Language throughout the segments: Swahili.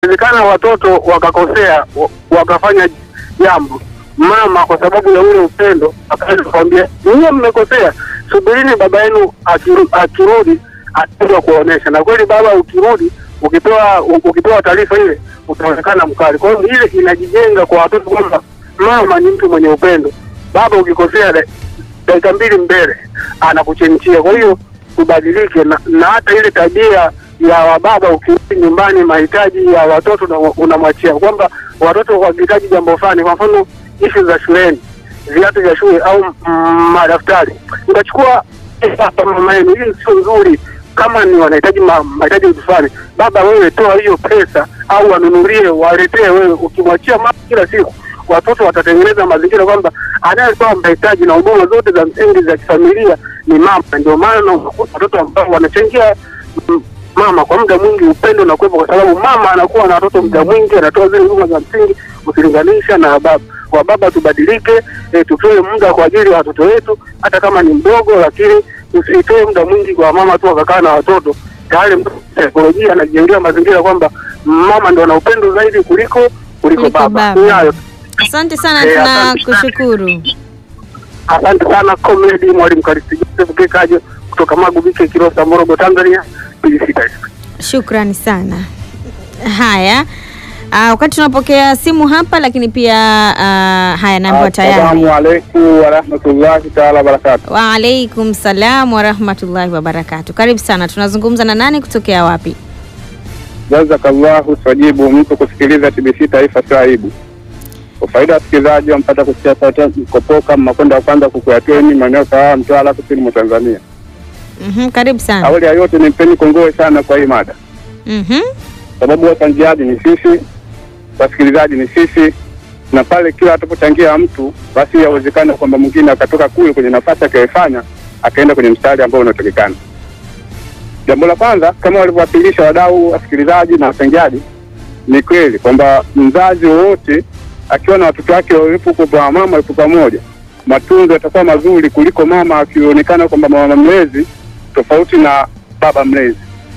inawezekana watoto wakakosea wa- wakafanya jambo, mama kwa sababu ya ule upendo akaanza kuambia nyie mmekosea, subirini baba yenu akiru- akirudi ataenda kuwaonyesha. Na kweli baba ukirudi, ukipewa u- ukipewa taarifa ile utaonekana mkali. Kwa hiyo ile inajijenga kwa watoto kwamba mama ni mtu mwenye upendo, baba ukikosea da- dakika mbili mbele anakuchenchia. Kwa hiyo tubadilike, na, na hata ile tabia ya wababa, ukirudi nyumbani, mahitaji ya watoto na- unamwachia kwamba watoto wakihitaji jambo fulani, kwa mfano ishu za shuleni, viatu vya shule au mm, madaftari, utachukua hapa mama yenu, hii sio nzuri. Kama ni wanahitaji ma- mahitaji vitu fulani, baba wewe toa hiyo pesa au wanunulie, waletee wewe. Ukimwachia mama kila siku watoto watatengeneza mazingira kwamba anayetoa mahitaji na huduma zote za msingi za kifamilia ni mama. Ndio maana unakuta watoto ambao wanachangia mm, mama kwa muda mwingi, upendo na kuwepo, kwa sababu mama anakuwa na watoto muda mwingi, anatoa zile huduma za msingi ukilinganisha na baba. Wa baba tubadilike, e, tutoe muda kwa ajili ya watoto wetu, hata kama ni mdogo, lakini usitoe muda mwingi kwa mama tu akakaa na watoto. Tayari mtu saikolojia anajengea mazingira kwamba mama ndo ana upendo zaidi kuliko kuliko Kuliko baba. baba. Ni hayo. Asante sana, Eh, asante. tunakushukuru. Asante sana comrade mwalimu Karisti Joseph Kekajo kutoka Magubike, Kilosa, Morogoro, Tanzania. Pilisita. Shukrani sana. Haya, ah, wakati tunapokea simu hapa, lakini pia ah, haya naambiwa tayari. Assalamu alaikum warahmatullahi taala wabarakatu. Waalaikum salam warahmatullahi wabarakatu. Karibu sana, tunazungumza na nani kutokea wapi? Jazakallahu sajibu mtu kusikiliza TBC Taifa sio aibu. Kwa faida ya wasikilizaji wampata kusikia sauti kopoka mmakwenda wa kwanza kukuyatweni maeneo sawa Mtwara kusini mwa Tanzania. Mhm, karibu sana. Awali ya yote nimpeni kongole sana kwa hii mada, Mhm. sababu wachangiaji ni sisi, wasikilizaji ni sisi, na pale kila atapochangia mtu basi yawezekana kwamba mwingine akatoka kule kwenye nafasi akayofanya akaenda kwenye mstari ambao unatakikana. Jambo la kwanza kama walivyowakilisha wadau, wasikilizaji na wachangiaji, ni kweli kwamba mzazi wowote akiwa na watoto wake walipo kwa mama walipo pamoja, matunzo yatakuwa mazuri kuliko mama akionekana kwamba mama mlezi tofauti na baba mlezi.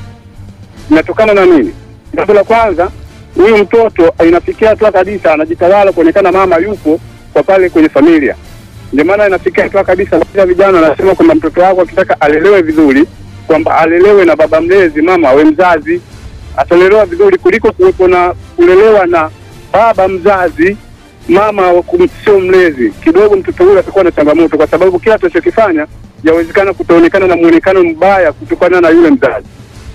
Inatokana na nini? Jambo la kwanza, huyu mtoto inafikia hatua kabisa anajitawala kuonekana mama yupo kwa pale kwenye familia. Ndio maana inafikia hatua kabisa, baadhi vijana wanasema kwamba mtoto wako akitaka alelewe vizuri, kwamba alelewe na baba mlezi, mama awe mzazi, atalelewa vizuri kuliko kuwepo na kulelewa na baba mzazi, mama wa kum- sio mlezi. Kidogo mtoto huyo atakuwa na changamoto, kwa sababu kila atachokifanya yawezekana kutaonekana na muonekano mbaya kutokana na yule mzazi.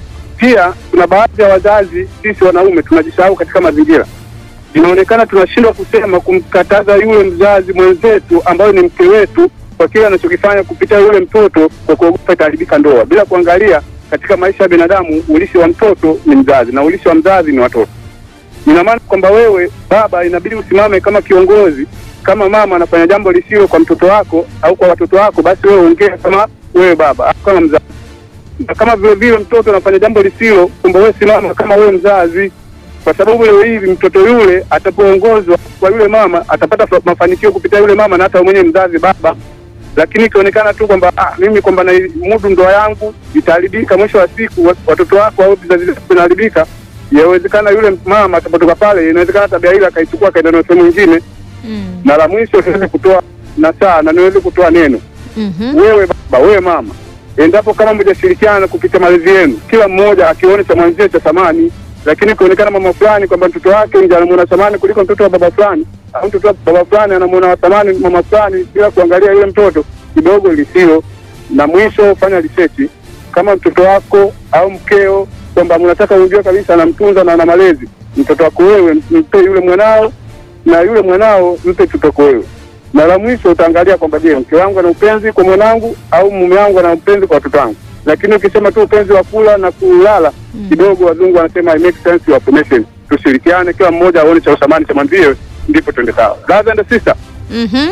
Pia kuna baadhi ya wazazi, sisi wanaume tunajisahau katika mazingira, inaonekana tunashindwa kusema kumkataza yule mzazi mwenzetu ambayo ni mke wetu kwa kile anachokifanya kupitia yule mtoto, kwa kuogopa itaharibika ndoa, bila kuangalia katika maisha ya binadamu ulishi wa mtoto ni mzazi na ulishi wa mzazi ni watoto. Ina maana kwamba wewe baba inabidi usimame kama kiongozi. Kama mama anafanya jambo lisilo kwa mtoto wako au kwa watoto wako, basi wewe ongea kama wewe baba au kama mzazi na kama vile vile mtoto anafanya jambo lisilo, kumbe wewe simama kama wewe mzazi, kwa sababu leo hivi mtoto yule atapoongozwa kwa yule mama atapata fa- mafanikio kupitia yule mama na hata mwenye mzazi baba. Lakini ikionekana tu kwamba ah, mimi kwamba na mudu ndoa yangu itaharibika, mwisho wa siku wa- watoto wako au vizazi vyako vinaharibika, yawezekana yule mama atapotoka pale, inawezekana tabia ile akaichukua akaenda nayo sehemu nyingine. Mm. Na la mwisho niweze kutoa nasaa na niweze kutoa neno Mhm. wewe baba, wewe mama, endapo kama mjashirikiana kupitia malezi yenu, kila mmoja akione cha mwenzie cha thamani, lakini kuonekana mama fulani kwamba mtoto wake ndio anamuona thamani kuliko mtoto wa baba fulani, au mtoto wa baba fulani anamuona thamani mama fulani, bila kuangalia yule mtoto kidogo lisilo na mwisho. Fanya research kama mtoto wako au mkeo, kwamba mnataka ujue kabisa anamtunza na ana malezi mtoto wako wewe, mpe yule mwanao na yule mwanao mpe mtoto wewe na la mwisho utaangalia kwamba je, mke wangu ana upenzi kwa mwanangu au mume wangu ana upenzi kwa watoto wangu. Lakini ukisema tu upenzi wa kula na kulala kidogo, wazungu wanasema I make sense of affirmation. Tushirikiane, kila mmoja aone cha usamani cha mwenzie, ndipo twende sawa. Brothers and sister, Mhm.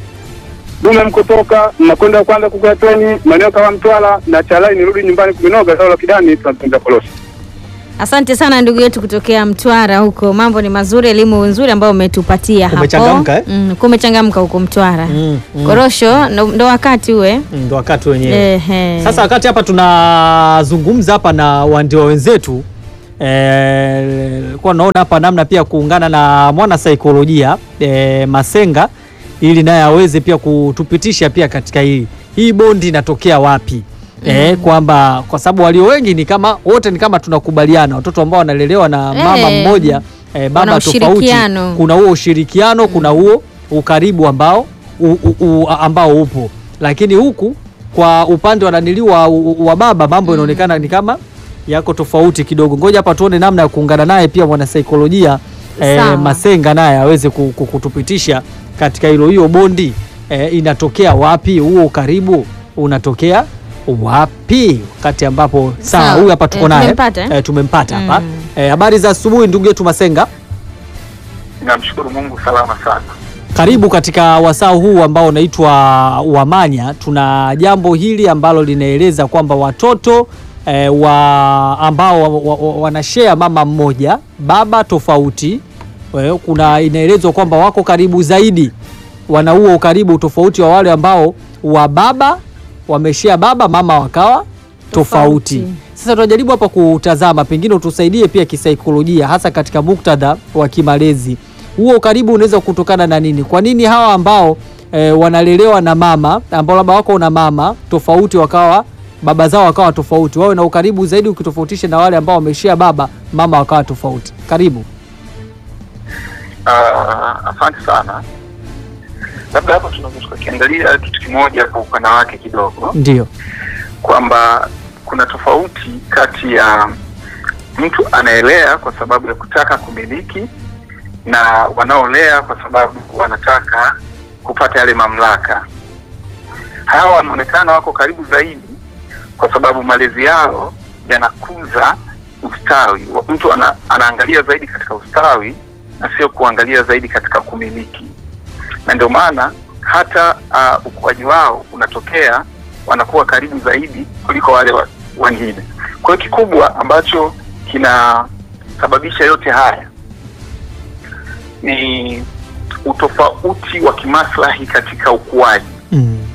dume mkutoka mnakwenda kwanza kukatweni maeneo kama Mtwara na Chalai, nirudi nyumbani kuminoga sawa la kidani, tunapenda kolosi. Asante sana ndugu yetu kutokea Mtwara huko, mambo ni mazuri, elimu nzuri ambayo umetupatia hapo. Umechangamka, eh? Mm, kumechangamka huko Mtwara. Mm, mm. Korosho ndo, ndo wakati uwe Mm, ndo wakati wenyewe Ehe. sasa wakati hapa tunazungumza hapa na wandiwa wenzetu eh, kwa naona hapa namna pia kuungana na mwana saikolojia eh, Masenga ili naye aweze pia kutupitisha pia katika hii hii bondi inatokea wapi eh, kwamba kwa sababu walio wengi ni kama wote ni kama tunakubaliana watoto ambao wanalelewa na mama Eh, mmoja eh, baba wana tofauti ushirikiano. kuna huo ushirikiano kuna huo ukaribu ambao u, u, u, ambao upo lakini huku kwa upande wa nanili wa, wa baba mambo inaonekana ni kama yako tofauti kidogo ngoja hapa tuone namna ya kuungana naye pia mwanasaikolojia eh, Sawa. Masenga naye aweze ku- ku- kutupitisha katika hilo hiyo bondi eh, inatokea wapi huo ukaribu unatokea wapi wakati ambapo sawa Sawa. huyu hapa tuko Eh, naye tumempata, eh? eh, tumempata hapa Mm. eh, habari za asubuhi ndugu yetu Masenga Namshukuru Mungu salama sana. Karibu katika wasaa huu ambao unaitwa Wamanya. Tuna jambo hili ambalo linaeleza kwamba watoto eh, wa ambao wa, wa, wa, wanashare mama mmoja baba tofauti eh, kuna inaelezwa kwamba wako karibu zaidi, wana huo ukaribu tofauti wa wale ambao wa baba wameshare baba mama wakawa tofauti. Tofauti. Sasa tunajaribu hapa kutazama, pengine utusaidie pia kisaikolojia, hasa katika muktadha wa kimalezi. Huo ukaribu unaweza kutokana na nini? Kwa nini hawa ambao e, wanalelewa na mama ambao labda wako na mama tofauti wakawa baba zao wakawa tofauti, wawe na ukaribu zaidi ukitofautisha na wale ambao wameshia baba mama wakawa tofauti? Karibu. Uh, asante sana. Labda hapo tunaweza tukakiangalia kitu kimoja kwa upana wake kidogo, Ndio. kwamba kuna tofauti kati ya mtu anaelea kwa sababu ya kutaka kumiliki na wanaolea kwa sababu wanataka kupata yale mamlaka. Hawa wanaonekana wako karibu zaidi kwa sababu malezi yao yanakuza ustawi. Wa- Mtu ana, anaangalia zaidi katika ustawi na sio kuangalia zaidi katika kumiliki, na ndio maana hata uh, ukuaji wao unatokea wanakuwa karibu zaidi kuliko wale wa- wengine. Kwa hiyo kikubwa ambacho kinasababisha yote haya ni utofauti wa kimaslahi katika ukuaji Mm.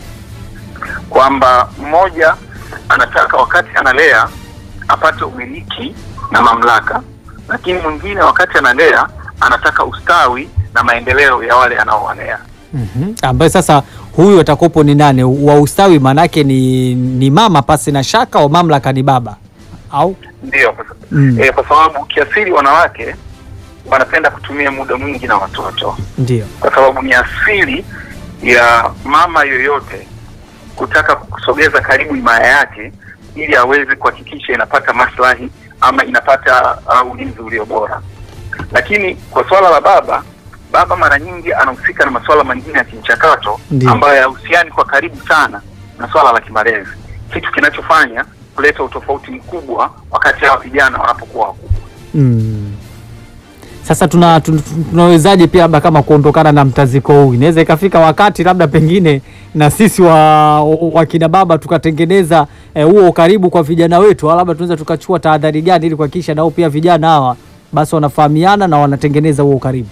kwamba mmoja anataka wakati analea apate umiliki na mamlaka, lakini mwingine wakati analea anataka ustawi na maendeleo ya wale anaowalea. Mhm. Ambaye sasa huyu atakopo ni nane wa ustawi, maanake ni, ni mama pasi na shaka, wa mamlaka ni baba au Ndiyo, kwa sa- Mm. eh, kwa sababu kiasili wanawake wanapenda kutumia muda mwingi na watoto, ndio. kwa sababu ni asili ya mama yoyote kutaka kusogeza karibu himaya yake ili aweze kuhakikisha inapata maslahi ama inapata uh, ulinzi ulio bora. Lakini kwa swala la baba, baba mara nyingi anahusika na masuala mengine ya kimchakato Ndiyo. ambayo hayahusiani kwa karibu sana na swala la kimalezi, kitu kinachofanya kuleta utofauti mkubwa wakati hawa vijana wanapokuwa wakubwa. Mm. Sasa tuna, tun- tunawezaje pia labda kama kuondokana na mtaziko huu? Inaweza ikafika wakati labda pengine na sisi wa wakina baba tukatengeneza eh, huo ukaribu kwa vijana wetu, au labda tunaweza tukachukua tahadhari gani ili kuhakikisha nao pia vijana hawa basi wanafahamiana na wanatengeneza huo ukaribu?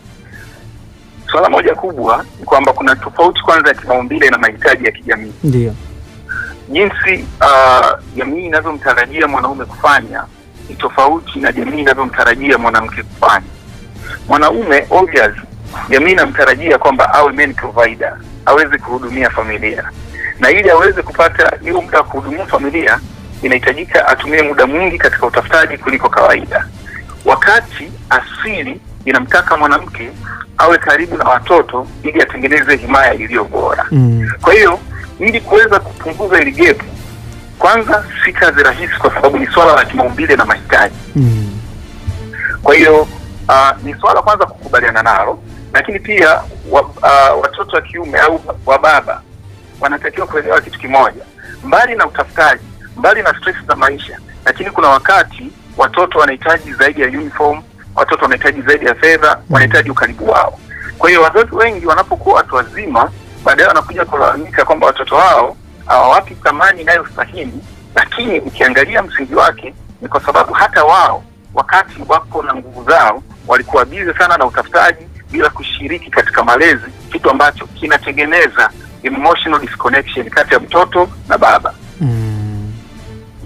Swala moja kubwa ni kwamba kuna tofauti kwanza ya kimaumbile na mahitaji ya kijamii. Ndio. Jinsi uh, jamii inavyomtarajia mwanaume kufanya ni tofauti na jamii inavyomtarajia mwanamke kufanya. Mwanaume obvious, jamii inamtarajia kwamba awe main provider, aweze kuhudumia familia, na ili aweze kupata hiyo muda wa kuhudumia familia inahitajika atumie muda mwingi katika utafutaji kuliko kawaida, wakati asili inamtaka mwanamke awe karibu na watoto ili atengeneze himaya iliyo bora. Mm. Kwa hiyo ili kuweza kupunguza hili gap, kwanza si kazi rahisi, kwa sababu ni swala la kimaumbile na mahitaji. Mm. Kwa hiyo uh, ni swala kwanza kukubaliana nalo, lakini pia wa, uh, watoto wa kiume au wa baba wanatakiwa kuelewa kitu kimoja, mbali na utafutaji, mbali na stress za maisha, lakini kuna wakati watoto wanahitaji zaidi ya uniform, watoto wanahitaji zaidi ya fedha, wanahitaji ukaribu wao. Kwa hiyo wazazi wengi wanapokuwa watu wazima, baadaye wanakuja kulalamika kwamba watoto wao hawawapi thamani inayostahili, lakini ukiangalia msingi wake ni kwa sababu hata wao wakati wako na nguvu zao walikuwa bize sana na utafutaji bila kushiriki katika malezi, kitu ambacho kinatengeneza emotional disconnection kati ya mtoto na baba. Mm.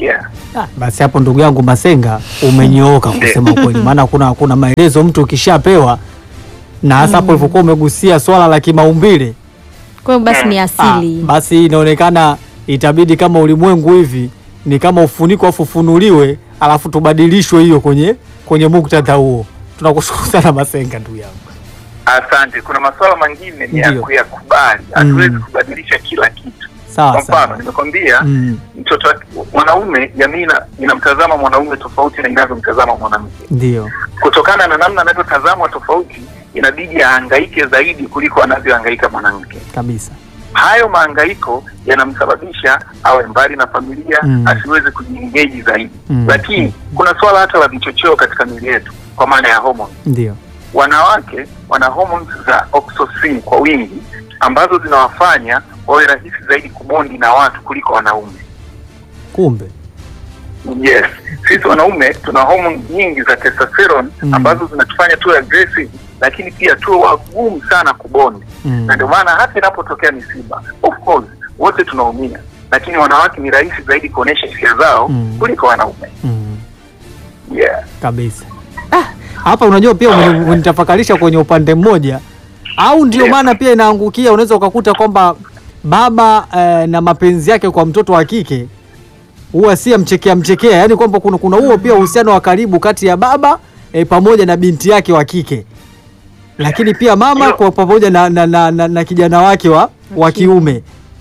yeah. Ah, basi hapo ndugu yangu Masenga umenyooka kusema kweli, maana kuna kuna maelezo mtu ukishapewa na hasa hapo ulivyokuwa umegusia swala la kimaumbile Kwa hiyo basi ni ah, asili. basi inaonekana itabidi kama ulimwengu hivi ni kama ufuniko afu ufunuliwe alafu tubadilishwe hiyo kwenye kwenye muktadha huo. Tunakushukuru sana Masenga ndugu yangu. Asante. Kuna masuala mengine ni ya Ndio. kuyakubali, hatuwezi kubadilisha kila kitu. Sawa Kwa mfano, sawa. nimekwambia Mm, mtoto wa- mwanaume, jamii ina- inamtazama mwanaume tofauti na inavyomtazama mwanamke. ndio. Kutokana na namna anavyotazamwa tofauti, inabidi ahangaike zaidi kuliko anavyohangaika mwanamke. Kabisa. Hayo mahangaiko yanamsababisha awe mbali na familia, Mm. asiweze kujiengeji zaidi. Mm. Lakini kuna swala hata la vichocheo katika miili yetu, kwa maana ya homoni. Ndio. Wanawake wana hormones za oxytocin kwa wingi ambazo zinawafanya wawe rahisi zaidi kubondi na watu kuliko wanaume. Kumbe. Yes, sisi wanaume tuna hormone nyingi za testosterone Mm. ambazo zinatufanya tuwe aggressive, lakini pia tuwe wagumu sana kubondi Mm. na ndio maana hata inapotokea misiba, of course wote tunaumia, lakini wanawake ni rahisi zaidi kuonesha hisia zao Mm. kuliko wanaume. Mm. Yeah. kabisa. Ah, hapa unajua pia umeni- umenitafakarisha kwenye upande mmoja, au ndio Yes. maana pia inaangukia, unaweza ukakuta kwamba baba eh, na mapenzi yake kwa mtoto wa kike huwa si mchekea mchekea, yaani kwamba kuna kuna huo pia uhusiano wa karibu kati ya baba eh, pamoja na binti yake wa kike, lakini pia mama Ndio. kwa pamoja na, na, na, na, na kijana wake wa, wa kiume.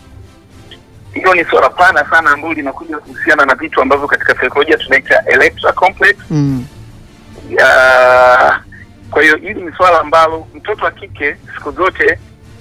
Hilo ni suala pana sana ambalo linakuja kuhusiana na vitu ambavyo katika saikolojia tunaita electra complex. Mm. Ya, kwa hiyo hili ni swala ambalo mtoto wa kike siku zote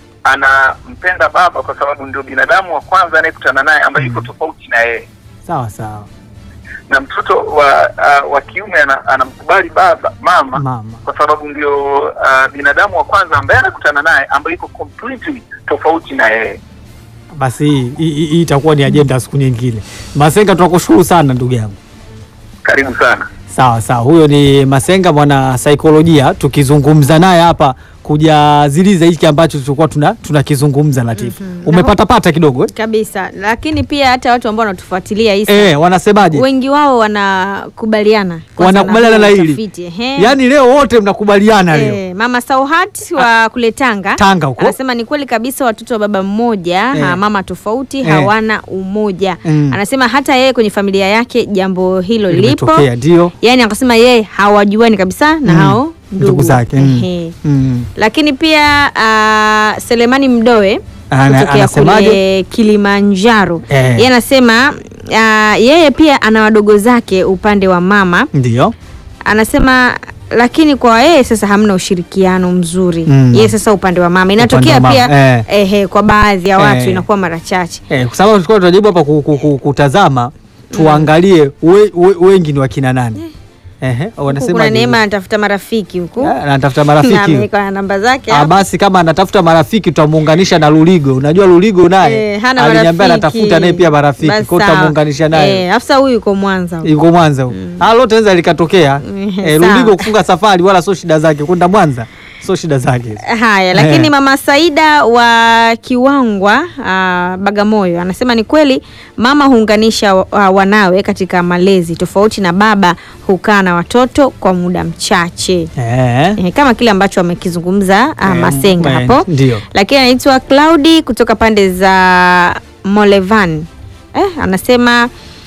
anampenda baba kwa sababu ndio binadamu wa kwanza anayekutana naye ambaye yuko tofauti na yeye, Sawa sawa, na mtoto wa uh, wa kiume ana, anamkubali baba mama mama. kwa sababu ndio uh, binadamu wa kwanza ambaye anakutana naye ambaye yuko completely tofauti na yeye. Basi hii hii- hii itakuwa ni ajenda siku nyingine. Masenga, tunakushukuru sana ndugu yangu. Karibu sana. Sawa sawa, huyo ni Masenga mwana saikolojia, tukizungumza naye hapa kujaziliza hiki ambacho tulikuwa tuna tunakizungumza Latifu. Umepata pata kidogo eh? Kabisa. Lakini pia hata watu ambao wanatufuatilia hisa Eh, wanasemaje? wengi wao wanakubaliana kwanza Wanakubaliana na huu hili. utafiti, ehe. Yaani leo wote mnakubaliana leo. Eh, Mama Sauhat wa kule Tanga Tanga huko. anasema ni kweli kabisa, watoto wa baba mmoja Eh. ha, mama tofauti Eh. hawana umoja. Mm. Anasema hata yeye kwenye familia yake jambo hilo lipo, Limetokea ndio. yaani akasema yeye hawajuani kabisa na Mm. hao ndugu, Ndugu zake. Mm. Ehe. Mm. Lakini pia uh, Selemani Mdoe Ana- kutokea anasemaje? kule Kilimanjaro Eh. yeye anasema uh, yeye pia ana wadogo zake upande wa mama Ndio. anasema lakini kwa yeye sasa hamna ushirikiano mzuri Mm. yeye sasa upande wa mama inatokea Upande wa pia mama, eh. ehe, kwa baadhi ya watu Eh. inakuwa mara chache Eh, kwa sababu tulikuwa tunajaribu hapa ku- ku- ku- kutazama tuangalie we, we, wengi ni wakina nani. Ehe, Huku wanasema kuna Neema anatafuta marafiki huku anatafuta na marafiki. ameweka na namba zake Ah, hapo. basi kama anatafuta marafiki tutamuunganisha na Luligo. Unajua Luligo naye Eh, hana aliniambia marafiki. anatafuta naye pia marafiki, Basi kwa hiyo sawa. tutamuunganisha naye. Eh, afisa huyu yuko Mwanza huko. Yuko Mwanza huko. Ah, lote linaweza likatokea. Mm, Eh, sawa. Luligo kufunga safari wala sio shida zake, kwenda Mwanza sio shida zake. hizo. Haya, lakini Eh. mama Saida wa Kiwangwa ah, Bagamoyo anasema ni kweli mama huunganisha wa- wanawe katika malezi tofauti na baba hukaa na watoto kwa muda mchache. Eh. Eh, kama kile ambacho amekizungumza ah, Eh, Masenga eh, hapo. ndio. Lakini anaitwa Claudi kutoka pande za Molevan. Eh, anasema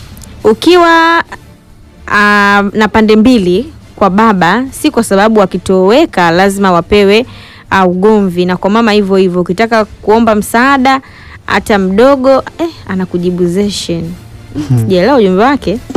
ukiwa ah, na pande mbili kwa baba, si kwa sababu wakitoweka lazima wapewe ah, ugomvi, na kwa mama hivyo hivyo. Ukitaka kuomba msaada hata mdogo eh, anakujibu zeshen. Sijaelewa ujumbe wake.